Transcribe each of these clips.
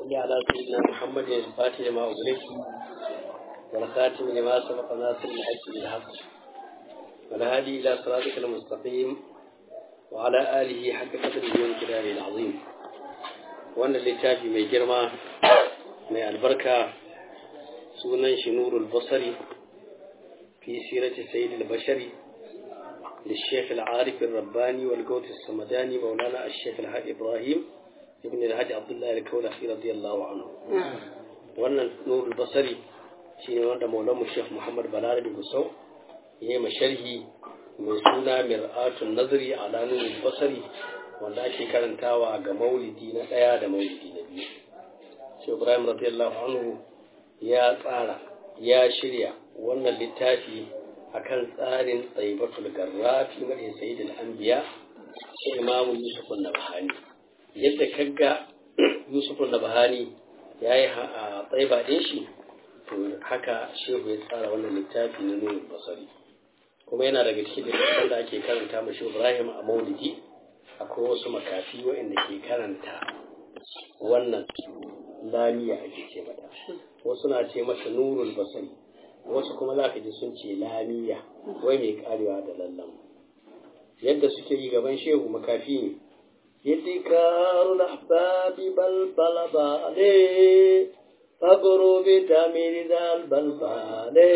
صل على سيدنا محمد الفاتح لما أغلق والخاتم لما سبق ناصر الحج بالحق والهادي إلى صراطك المستقيم وعلى آله حق قدره وانكداره العظيم وأن اللتافي من جرمى من البركة سونا شنور البصري في سيرة سيد البشري للشيخ العارف الرباني والقوت الصمداني مولانا الشيخ الحاج إبراهيم ابن الحاج عبد الله الكولخي رضي الله عنه wannan nurul basari shine wanda maulanmu Sheikh Muhammad Balarabi Gusau ya yi sharhi mai suna mir'atun nazari ala nurul basari wanda ake karantawa ga maulidi na ɗaya da maulidi na biyu Sheikh Ibrahim radiyallahu anhu ya tsara ya shirya wannan littafi akan tsarin tsaibatul garrafi mai sayyidul anbiya sai imamu Yusuf an-Nabhani yadda kaga Yusuf an-Nabhani yayi a tsaiba din shi to haka shehu ya tsara wannan littafi na nurul basari kuma yana daga cikin littafin da ake karanta mashi Ibrahim a Maulidi akwai wasu makafi waɗanda ke karanta wannan lamiya ake ce mata wasu na ce masa nurul basari wasu kuma za ka ji sun ce lamiya wai mai karewa da lallan yadda suke yi gaban shehu makafi ne yadda karul ahbabi balbala ba ne fagoro bi tamiri dal balba ne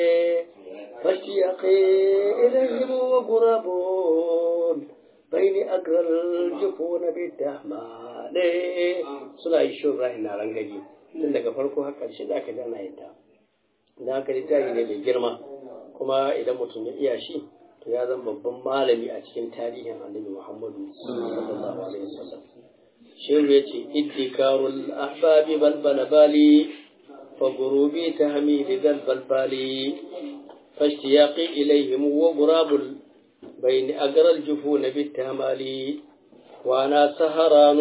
fashi aqi ilayhim wa gurabun bayni agral jufuna bi tahma ne suna yi shurra ina rangaji tun daga farko har ƙarshe za ka ji ana yin ta da haka littafi ne mai girma kuma idan mutum ya iya shi to ya zama babban malami a cikin tarihin annabi muhammadu sallallahu alaihi wasallam shehu ya ce iddikarul ahbabi balbala bali fa gurubi ta hamidi dal balbali فاشتياقي إليهم وغراب بين أقرى الجفون بالتمالي وأنا سهران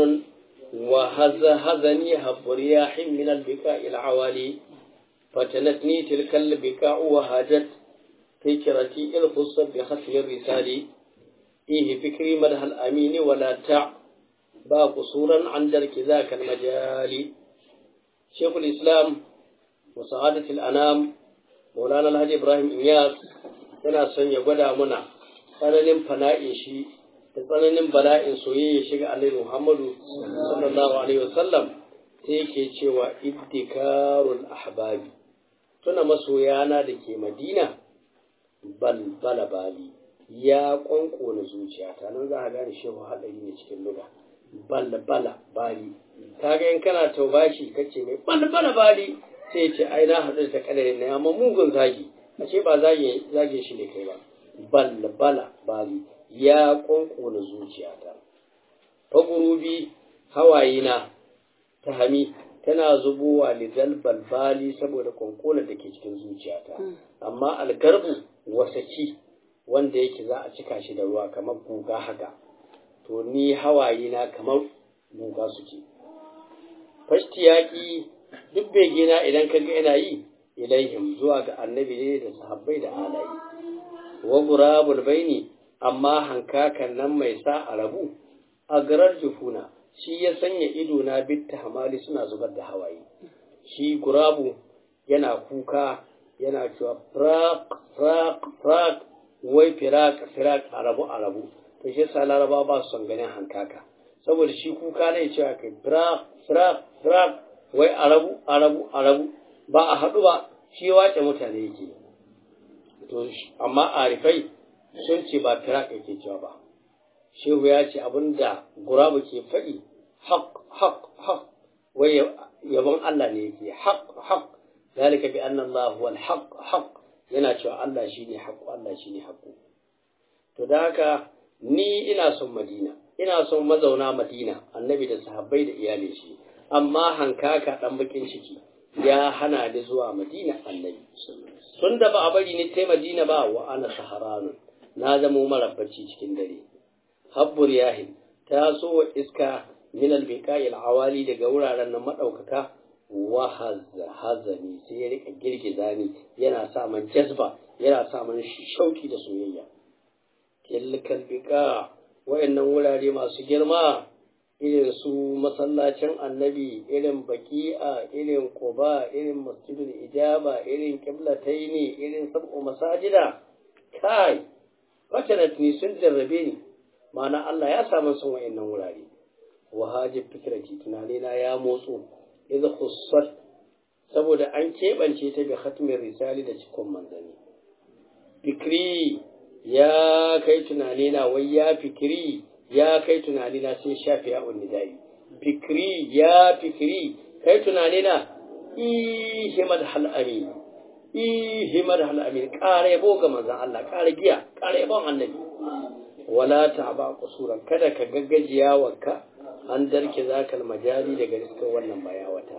وهزهزني هب رياح من البكاء العوالي فتنتني تلك البكاء وهاجت فكرتي الخص بختم الرسال إيه فكري مدح الأمين ولا تع با قصورا عن درك ذاك المجال شيخ الإسلام وسعادة الأنام مولانا الهادي إبراهيم إنياس yana son ya gwada muna tsananin fana'in shi da tsananin bala'in soyayya shiga alaihi Muhammadu sallallahu alaihi wasallam sai yake cewa iddikarul ahbabi tuna masoyana da ke madina balbala bali ya kwankona zuciyata nan za a gane shehu haɗari ne cikin luga balbala bali kaga in kana taubashi kace mai balbala bali sai ce ai na haɗu da kadare na amma mugun zagi ashe ba zage zage shi ne kai ba balbala bali ya kwankona zuciyata fagurubi hawayena ta hami tana zubowa lidal balbali saboda kwankona da ke cikin zuciyata amma algarbu wasaci wanda yake za a cika shi da ruwa kamar guga haka to ni hawayena kamar guga suke fashtiyaki duk begina idan kaga ina yi ilaihim zuwa ga annabi ne da sahabbai da alayi wa gurabul baini amma hankakan nan mai sa a rabu a garar jufuna shi ya sanya ido na bitta hamali suna zubar da hawaye shi gurabu yana kuka yana cewa frak frak frak wai firak firak arabu arabu to shi yasa laraba ba su son ganin hankaka saboda shi kuka ne cewa kai frak frak frak wai arabu arabu arabu ba a haɗu ba shi wace mutane yake to amma arifai sun ce ba firak yake cewa ba shehu ya ce abinda gurabu ke faɗi haq haq haq wai yabon Allah ne yake haq haq zalika bi anna Allah huwa al-haq haq yana cewa Allah shine haq Allah shine haq to da haka ni ina son Madina ina son mazauna Madina annabi da sahabbai da iyalin shi amma hankaka dan bakin ciki ya hana ni zuwa Madina annabi tun da ba a bari ni tai Madina ba wa ana saharanun na zamo marabbaci cikin dare habbur yahin ta so wa iska min albiqai alawali daga wuraren nan madaukaka wa hazani sai ya rika girgiza ni yana sa man jazba yana sa man shauki da soyayya tilkal biqa wa'annan wurare masu girma irin su masallacin annabi irin baki'a irin quba irin masjidul ijaba irin qiblataini irin sab'u masajida kai fatanat ni sun jarrabe ni ma'ana Allah ya samu sun wa'annan wurare wa hajib fikrati tunanina ya motso idza khussat saboda an keɓance ta bi khatmin risali da cikon manzanni fikri ya kai tunanina wai ya fikri ya kai tunanina sai shafi ya nidai fikri ya fikri kai tunanina ihimad hal amin ihimad hal amin ƙara yabo ga manzan Allah ƙara giya ƙara yabon annabi wala ta ba kusuran kada ka gaggajiya wanka an darke zakal majali daga riskin wannan bayawata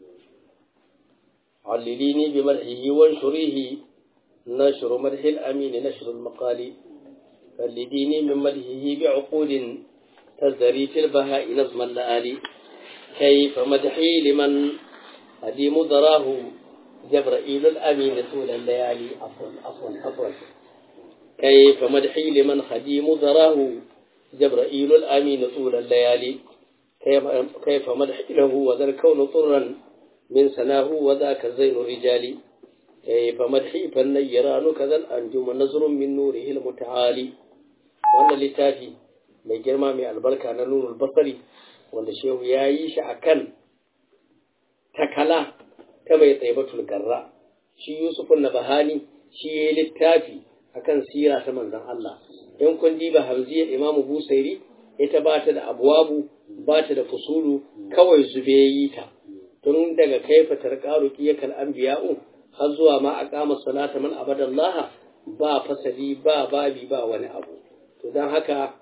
علليني بمدحه وانشره نشر مدح الأمين نشر المقال فلديني من مدحه بعقود تزدري في البهاء نظم اللآلي كيف مدحي لمن أديم ضراه جبرائيل الأمين طول الليالي عفوا عفوا عفوا كيف مدحي لمن خديم ضراه جبرائيل الأمين طول الليالي كيف, كيف مدحي له وذا الكون طرا من سناه وذاك زين الرجال كيف مدحي فالنيران كذا الأنجم نظر من نوره المتعالي wannan littafi mai girma mai albarka na nunul basari wanda shehu ya yi shi a kan takala ta mai tsaibatul garra shi yusufun na bahani shi ya yi littafi a kan sira ta manzan Allah in kun diba hamziyar imamu busairi ita ba ta da abuwabu ba ta da fusulu kawai zube yi ta tun daga kaifa tarqaru qiyakal anbiya'u har zuwa ma aqama salata man abadallah ba fasali ba babi ba wani abu to dan haka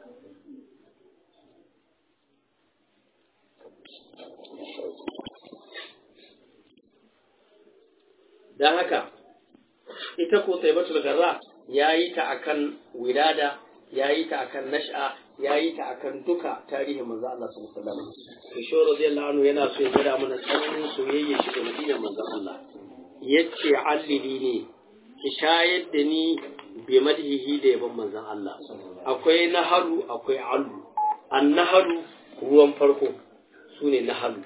dan haka ita ko taibatul garra yayi ta akan wilada yayi ta akan nash'a yayi ta akan duka tarihin manzo Allah sallallahu alaihi wasallam to shi radiyallahu anhu yana so ya gada mana tsananin soyayya shi da madinar manzo Allah yace allili ne ki shayar da ni bi madhihi da yaban manzon Allah akwai naharu akwai allu annaharu ruwan farko sune naharu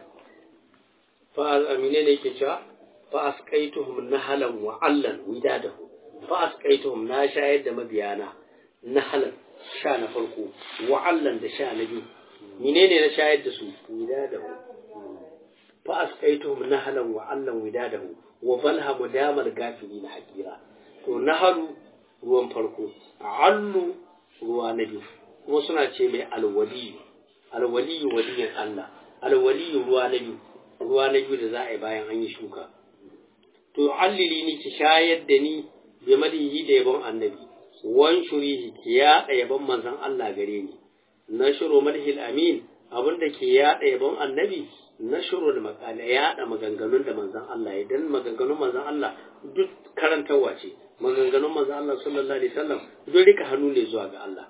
fa amine ne yake cewa fa asqaituhum nahalan wa allan widadahu fa asqaituhum na shayar da mabiyana nahalan sha na farko wa'allan da sha na biyu menene na shayar da su widadahu fa asqaituhum nahalan wa'allan widadahu wa balha mudamal gafili na hakira to naharu ruwan farko allu ruwa na biyu kuma suna ce mai alwaliyu alwaliyu waliyin Allah alwaliyu ruwa na biyu ruwa na biyu da za a yi bayan an yi shuka to allili ni ki shayar da ni bi madihi da yabon annabi wan shurihi ki yaɗa yabon manzon Allah gare ni na shiro madhil amin abinda ke yaɗa yabon annabi na shiro da makala yaɗa maganganun da manzon Allah ya dan maganganun manzon Allah duk karantarwa ce maganganun manzon Allah sallallahu alaihi wasallam duk rika hannu ne zuwa ga Allah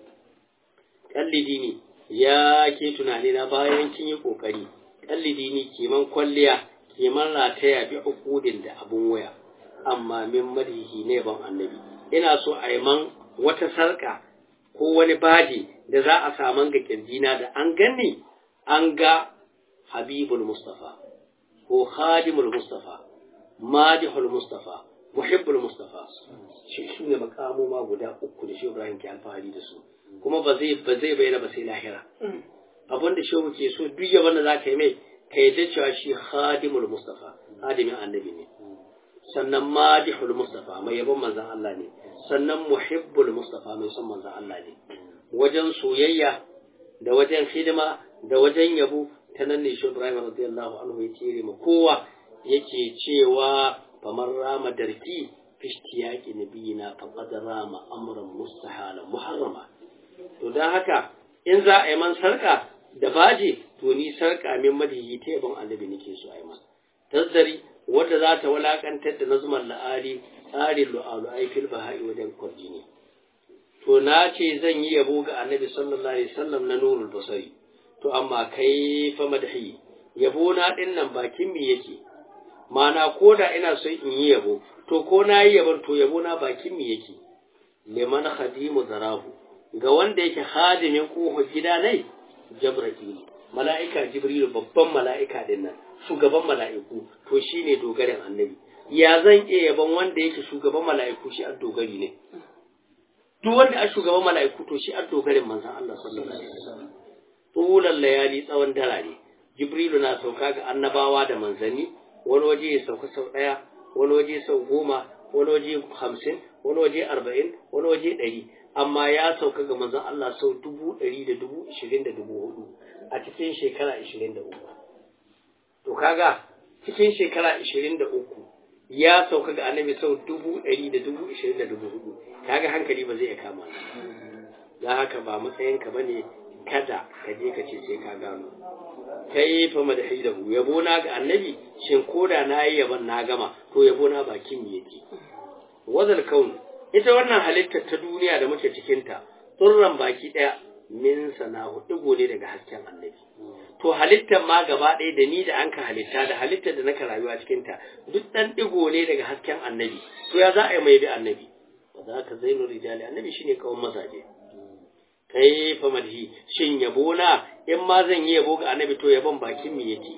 kallidi ne ya ke tunani na bayan kin yi kokari kallidi ne kiman kwalliya kiman rataya bi ukudin da abun waya amma min madihi ne ban annabi ina so a yi man wata sarka ko wani baji da za a saman ga kirjina da an gani an ga habibul mustafa ko khadimul mustafa madihul mustafa muhibbul mustafa shi su ne makamoma guda uku da shi ibrahim ke alfahari da su kuma ba zai ba zai bayyana ba sai lahira abin da shehu ke so duk yaban da za ka yi mai ka yi cewa shi khadimul mustafa khadimin annabi ne sannan madihul mustafa mai yabon manzan Allah ne sannan muhibbul mustafa mai son manzan Allah ne wajen soyayya da wajen hidima da wajen yabo ta nan ne shi Ibrahim radiyallahu anhu ya cire ma kowa yake cewa famar rama darki fishtiyaki nabiyina faqad rama amran mustahala muharrama to dan haka in za a yi man sarka da baje to ni sarka min madihi ta yabon annabi nake so a yi man tazdari wadda za ta walakantar da nazuman la'ari tsarin lu'alu aifil baha'i wajen kwarjini to na ce zan yi yabo ga annabi sallallahu alaihi wasallam na nurul basari to amma kai fa madhi yabo na din nan bakin mi yake mana ko da ina son in yi yabo to ko na yi yabon to yabo na bakin mi yake liman khadimu zarahu ga wanda yake khadimin kohon gida ne jabra'ilu mala'ika jibrilu babban mala'ika din nan shugaban mala'iku to shine dogarin annabi ya zan iya yaban wanda yake shugaban mala'iku shi a dogari ne duk wanda a shugaban mala'iku to shi a dogarin manzon Allah sallallahu alaihi wasallam tulan layali tsawon darare jibrilu na sauka ga annabawa da manzanni wani waje ya sauka sau ɗaya wani waje sau goma wani waje hamsin wani waje arba'in wani waje ɗari amma ya sauka ga manzon Allah sau dubu ɗari da dubu ishirin da dubu hudu a cikin shekara ishirin da uku to kaga cikin shekara ishirin da uku ya sauka ga annabi sau dubu ɗari da dubu ishirin da dubu hudu kaga hankali ba zai iya kama don haka ba matsayinka ba ne kada ka je ka ce sai ka gano kai fa madahidahu yabo na ga annabi shin koda na yi yaban na gama to yabo na bakin me yake wazal kaun ita wannan halittar ta duniya da muke cikin ta tsurran baki daya min sanahu digo ne daga hasken annabi to halittar ma gaba ɗaya da ni da an ka halitta da halittar da naka rayuwa cikin ta duk dan digo ne daga hasken annabi to ya za a yi mai bi annabi ba za ka zainu rijali annabi shine kawon mazaje kai fa madhi shin yabo na in ma zan yi yabo ga annabi to yabon bakin mi yake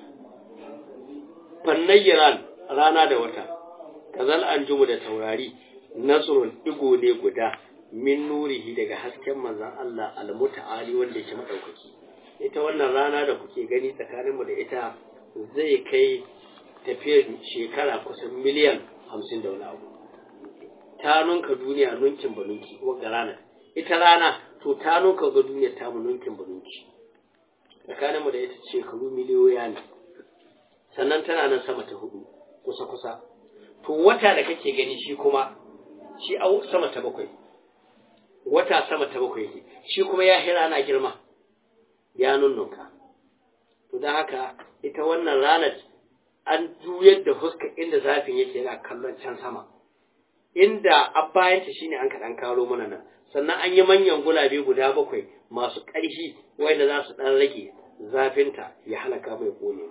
fannayran rana da wata kazal anjumu da taurari nasrun digo ne guda min nurihi daga hasken manzon Allah almutaali wanda yake madaukaki ita wannan rana da kuke gani tsakanin mu da ita zai kai tafiyar shekara kusan miliyan hamsin da wani abu ta nunka duniya nunkin banunki wagga ranar ita rana to ta nuka ga duniyar ta nunkin banunki tsakaninmu da ita shekaru miliyoya ne sannan tana nan sama ta hudu kusa kusa to wata da kake gani shi kuma shi a sama ta bakwai wata sama ta bakwai ne shi kuma ya hira na girma ya nunnunka to don haka ita wannan ranar an juyar da huska inda zafin yake yana kallon can sama inda abbayanta shine an kaɗan karo mana nan sannan an yi manyan gulabe guda bakwai masu ƙarfi wanda za su ɗan rage zafinta ya halaka mai ƙone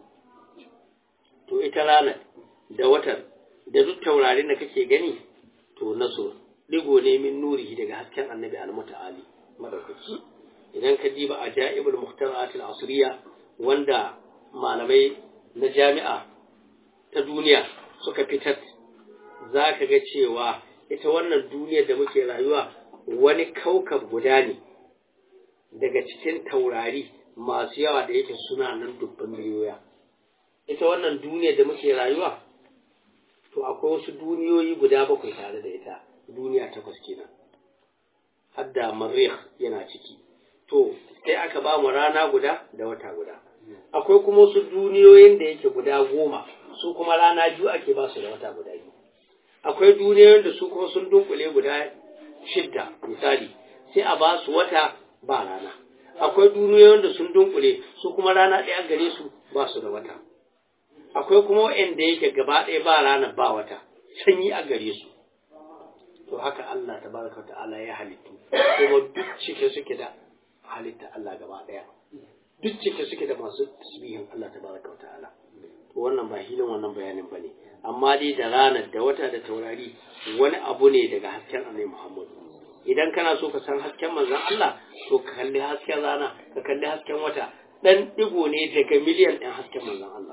to ita ranar da watan da duk taurarin da kake gani to naso digo ne min nurihi daga hasken annabi almuta'ali madaukaki idan ka diba a ja'ibul muhtarat al-asriya wanda malamai na jami'a ta duniya suka fitar za ka ga cewa ita wannan duniyar da muke rayuwa wani kaukab guda ne daga cikin taurari masu yawa da yake suna nan dubban miliyoya ita wannan duniyar da muke rayuwa to akwai wasu duniyoyi guda bakwai tare da ita duniya takwas kenan hadda marih yana ciki to sai aka ba mu rana guda da wata guda akwai kuma wasu duniyoyin da yake guda goma su kuma rana biyu ake ba su da wata guda biyu akwai duniyoyin da su kuma sun dunkule guda shidda misali sai a ba su wata ba rana akwai duniyoyin da sun dunkule su kuma rana ɗaya gare su ba su da wata akwai kuma waɗanda yake gaba ɗaya ba rana ba wata sanyi a gare su to haka Allah tabaraka ta'ala ya halittu kuma duk cike suke da halitta Allah gaba ɗaya duk cike suke da masu tasbihin Allah tabaraka ta'ala to wannan ba hilin wannan bayanin bane amma dai da ranar da wata da taurari wani abu ne daga hasken Annabi Muhammad idan kana so ka san hasken manzon Allah to ka kalli hasken rana ka kalli hasken wata dan digo ne daga miliyan ɗin hasken manzon Allah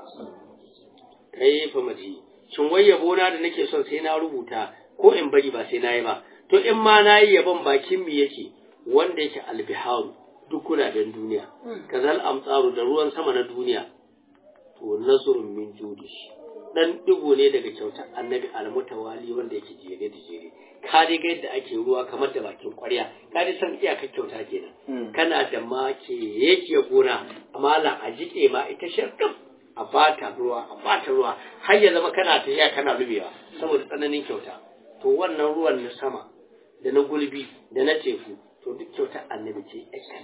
kai fa maji shin wai yabo na da nake son sai na rubuta ko in bari ba sai na yi ba to in ma na yi yabon bakin mi yake wanda yake albiharu duk kudaden duniya kazal amtsaru da ruwan sama na duniya to nazrun min judi dan digo ne daga kyautar annabi almutawali wanda yake jere da jere ka dai ga yadda ake ruwa kamar da bakin kwarya ka dai san iyakar kyauta kenan kana da make yake gona amala a jike ma ita sharkam a bata ruwa a bata ruwa har ya zama kana tafiya kana rubewa saboda tsananin kyauta to wannan ruwan na sama da na gulbi da na teku to duk kyautar annabi ce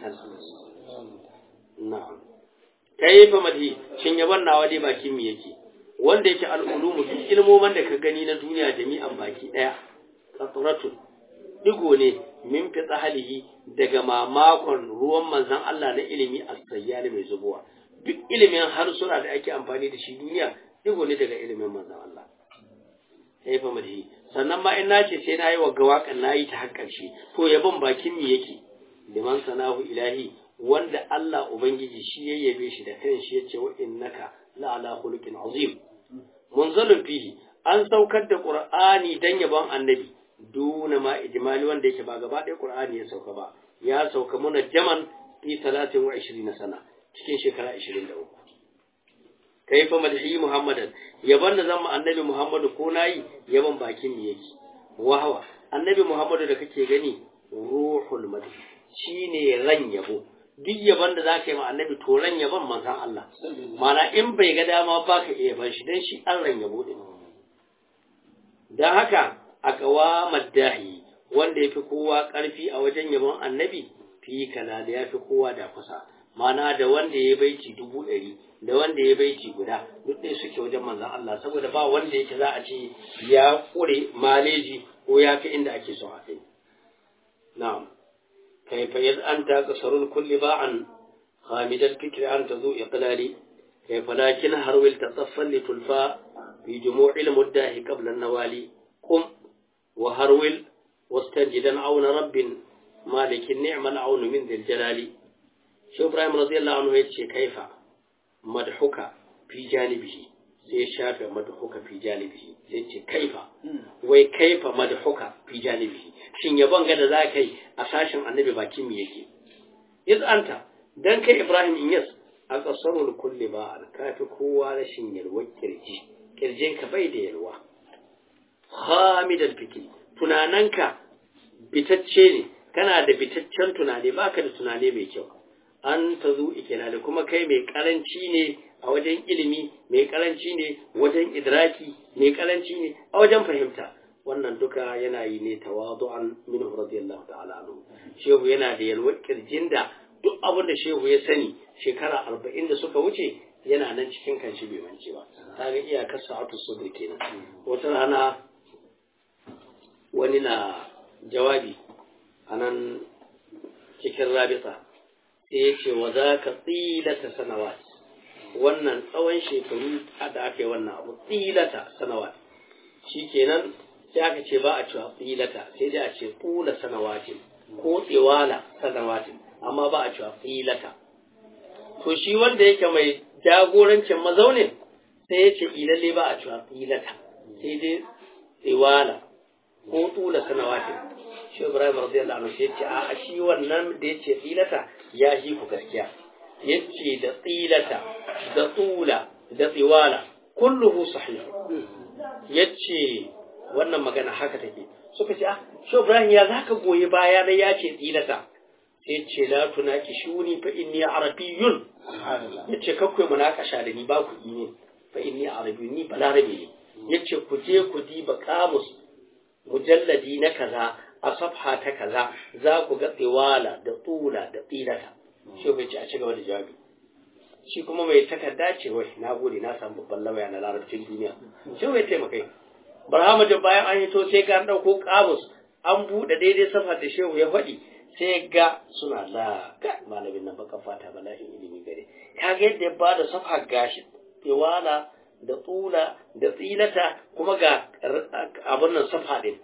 na'am kai fa madi shin yaban nawa dai bakin mi yake wanda yake al'ulumu duk ilmoman da ka gani na duniya jami'an baki daya qatratun digo ne min fi tsahalihi daga mamakon ruwan manzon Allah na ilimi as-sayyali mai zubowa duk ilimin harsuna da ake amfani da shi duniya digo ne daga ilimin manzon Allah sai fa madi sannan ma in nace sai na yi wa gawakan na yi ta har ƙarshe to yabon bakin mi yake liman sanahu ilahi wanda Allah ubangiji shi ya yabe shi da kanshi yace wa innaka la ala khuluqin azim munzalun fihi an saukar da qur'ani dan yabon annabi duna ma ijmali wanda yake ba gaba ɗaya qur'ani ya sauka ba ya sauka muna jaman fi 23 sana cikin shekara 23 kaifa madhi muhammadan yaban da zan annabi muhammadu ko nayi yaban bakin ne yake wahawa annabi muhammadu da kake gani ruhul madhi shine ran yabo duk yaban da zaka yi ma annabi to ran yaban manzon Allah mana in bai ga dama baka iya ban shi dan shi an ran yabo din dan haka a kawa maddahi wanda yafi kowa karfi a wajen yabon annabi fi kana da yafi kowa da kusa mana da wanda ya baiti dubu ɗari da wanda ya baiti guda duk ɗaya suke wajen manzan Allah saboda ba wanda yake za a ce ya ƙure maleji ko ya fi inda ake son a kai na'am kaifa yaz anta qasarul kulli ba'an khamidal fikri an tazu iqlali kaifa lakin harwil tataffal li tulfa fi jumu'il muddahi qabla an-nawali qum wa harwil wastajidan auna rabbin malikin ni'mal aunu min dhil jalali shi Ibrahim radiyallahu anhu yace kaifa madhuka fi janibihi sai ya shafe madhuka fi janibihi sai ce kaifa wai kaifa madhuka fi janibihi shin yabon ga da zaka yi a sashin annabi bakin mi yake iz anta dan kai Ibrahim in yas a kasarul kulli ba al kafi kowa rashin yalwar kirji kirjin ka bai da yalwa hamidal fikri tunananka bitacce ne kana da bitaccen tunani baka da tunani mai kyau an ta zu ikilali kuma kai mai karanci ne a wajen ilimi mai karanci ne wajen idraki mai karanci ne a wajen fahimta wannan duka yana yi ne tawadu'an minhu radiyallahu ta'ala anhu shehu yana da yalwar kirjin da duk abin da shehu ya sani shekara arba'in da suka wuce yana nan cikin kanshi bai mance ba ta ga iyakar sa'atu sudur kenan wata rana wani na jawabi a nan cikin rabita sai ya ce wa za ka tsilata sanawat wannan tsawon shekaru da aka yi wannan abu tsilata sanawat shi kenan sai aka ce ba a cewa tsilata sai dai a ce tsula sanawatin ko tsiwala sanawatin amma ba a cewa tsilata to shi wanda yake mai jagorancin mazaunin sai ya ce ilalle ba a cewa tsilata sai dai tsiwala ko tsula sanawatin shi Ibrahim radiyallahu anhu sai ce a shi wannan da yace tsilata ya shi ku gaskiya yace da tsilata da tsula da tsiwala kulluhu sahih yace wannan magana haka take suka ce ah shi Ibrahim ya zaka goyi baya da yace tsilata sai ce la tunaki shuni fa inni arabiyyun yace kakkoi munakasha da ni ba ku ne fa inni arabiyyun ni balarabe ne yace ku je ku diba kamus mujalladi na kaza a safha ta kaza za ku ga tsiwala da tsula da tsilata shi bai ci a ci gaba da jawabi shi kuma mai takarda ce wai na gode na samu babban lawaya na larabcin duniya shi bai taimakai barhama da bayan an yi to sai ga an ɗauko kamus an buɗe daidai safha da shehu ya faɗi sai ga suna la ga malamin nan baka fata bala'in ilimi gare kaga yadda ya bada safha gashi tsiwala da tsula da tsilata kuma ga abin nan safa ɗin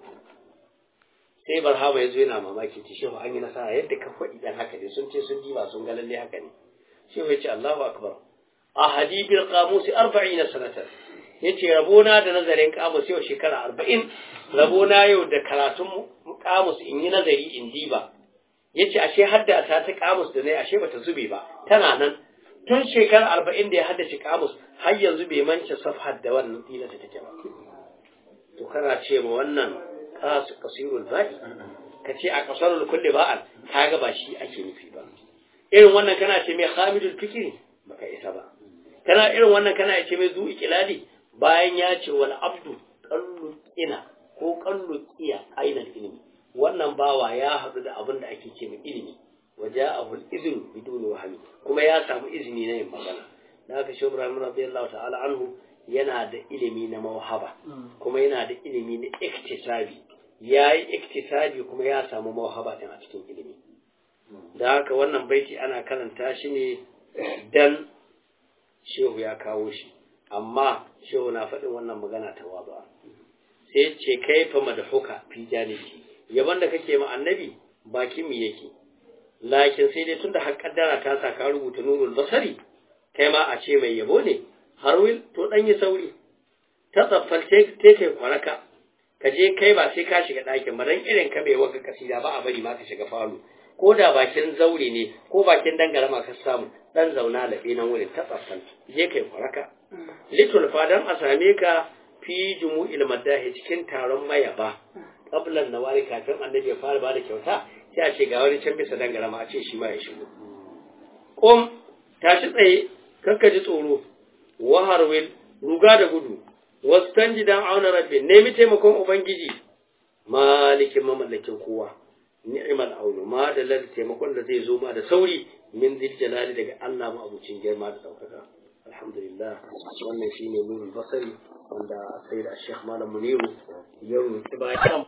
sai barhama ya zo yana mamaki ce shehu an yi nasara yadda ka faɗi dan haka ne sun ce sun diba sun ga lalle haka ne shehu ya ce Allahu akbar a hadibil qamusi arba'ina sanatan yace rabona da nazarin kamus yau shekara arba'in rabona yau da karatun kamus in yi nazari in diba yace ashe hadda ta ta kamus da nayi ashe bata zube ba tana nan tun shekara arba'in da ya haddace kamus har yanzu bai mance safhar da wannan tsila ta take ba to kana ce ma wannan kasu kasirul ba'i ka ce a kasarul kulli ba'al kaga ba shi ake nufi ba irin wannan kana ce mai hamidul fikri baka isa ba kana irin wannan kana ce mai zu ikilali bayan ya ce wal abdu qallu ina ko qallu qiya ainal ilmi wannan bawa ya haɗu da abin da ake ce mai ilimi waja'ahu al-idhn biduni wahmi kuma ya samu izini na yin magana da haka shi Ibrahim radiyallahu ta'ala anhu yana da ilimi na mawhaba kuma yana da ilimi na iktisabi yayi iktisabi kuma ya samu mawhaba din a cikin ilimi da haka wannan baiti ana karanta shi ne dan shehu ya kawo shi amma shehu na faɗin wannan magana ta waba sai ce kaifa madhuka fi janibi yaban da kake ma annabi bakin mi yake lakin sai dai tunda har kaddara ta sa ka rubuta nurul basari kai ma a ce mai yabo ne har wil to dan yi sauri ta tsaffal te kai kwaraka ka je kai ba sai ka shiga ɗakin ba dan irin ka bai waka kasida ba a bari ma ka shiga falo ko da bakin zaure ne ko bakin dangarama ka samu dan zauna da nan wurin ta tsaffal je kai kwaraka litul fadan a same ka fi jumu'il madahi cikin taron mayaba qablan nawari kafin annabi ya fara bada kyauta sai a ce ga wani can bisa dangarama a ce shi ma ya shigo qum tashi tsaye kakka ji tsoro waharwil ruga da gudu wastanji dan auna rabbi nemi taimakon ubangiji malikin mamallakin kowa ni'mal aunu ma da lal taimakon da zai zo ma da sauri min zil jalali daga Allah ma abucin girma da daukaka alhamdulillah wannan shine nurul basari wanda sai da Sheikh Malam Muniru ya rubuta bayan